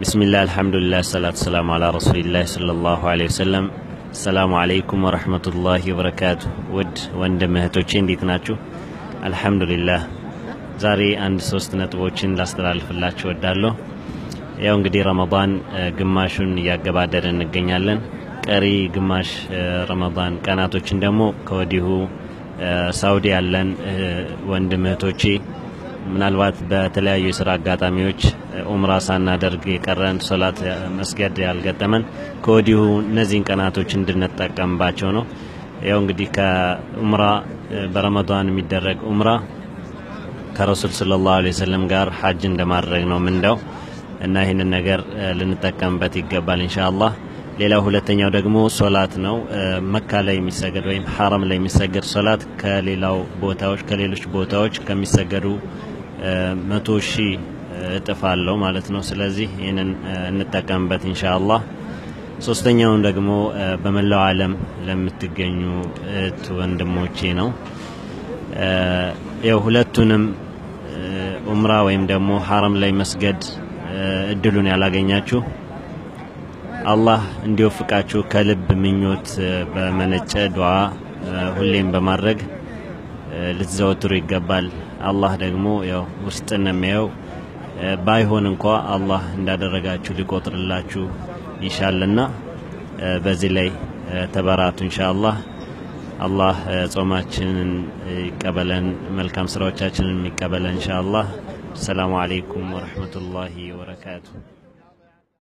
ብስሚላህ አልሐምዱሊላህ ሰላቱ ሰላሙ አላ ረሱሊላህ ሰለላሁ ዐለይሂ ወሰለም። ሰላሙ አለይኩም ወረህመቱላሂ ወበረካቱ። ውድ ወንድም እህቶቼ እንዴት ናችሁ? አልሐምዱሊላህ። ዛሬ አንድ ሶስት ነጥቦችን ላስተላልፍላችሁ ወዳለሁ። ያው እንግዲህ ረመዳን ግማሹን እያገባደድን እንገኛለን። ቀሪ ግማሽ ረመዳን ቀናቶችን ደግሞ ከወዲሁ ሳውዲ ያለን ወንድም እህቶቼ ምናልባት በተለያዩ የስራ አጋጣሚዎች ኡምራ ሳናደርግ የቀረን ሶላት መስገድ ያልገጠመን ከወዲሁ እነዚህን ቀናቶች እንድንጠቀምባቸው ነው። ያው እንግዲህ ከኡምራ በረመዳን የሚደረግ ኡምራ ከረሱል ሰለላሁ ዐለይሂ ወሰለም ጋር ሐጅ እንደማድረግ ነው ምንዳው እና ይህንን ነገር ልንጠቀምበት ይገባል ኢንሻአላህ። ሌላው ሁለተኛው ደግሞ ሶላት ነው። መካ ላይ የሚሰገድ ወይም ሐረም ላይ የሚሰገድ ሶላት ከሌላው ቦታዎች ከሌሎች ቦታዎች ከሚሰገዱ መቶ ሺህ እጥፍ አለው ማለት ነው። ስለዚህ ይህንን እንጠቀምበት ኢንሻአላህ። ሶስተኛውን ደግሞ በመላው ዓለም ለምትገኙ እህት ወንድሞቼ ነው። ያው ሁለቱንም ኡምራ ወይም ደግሞ ሐረም ላይ መስገድ እድሉን ያላገኛችሁ አላህ እንዲወፍቃችሁ ከልብ ምኞት በመነጨ ዱዓ ሁሌም በማድረግ ልትዘወትሩ ይገባል። አላህ ደግሞ ያው ውስጥን የሚያየው ባይሆን እንኳ አላህ እንዳደረጋችሁ ሊቆጥርላችሁ ይሻልና በዚህ ላይ ተበራቱ ኢንሻአላህ። አላህ ጾማችንን ይቀበለን፣ መልካም ስራዎቻችንን የሚቀበለን ኢንሻአላህ። ሰላሙ አለይኩም ወረህመቱላሂ ወበረካቱ።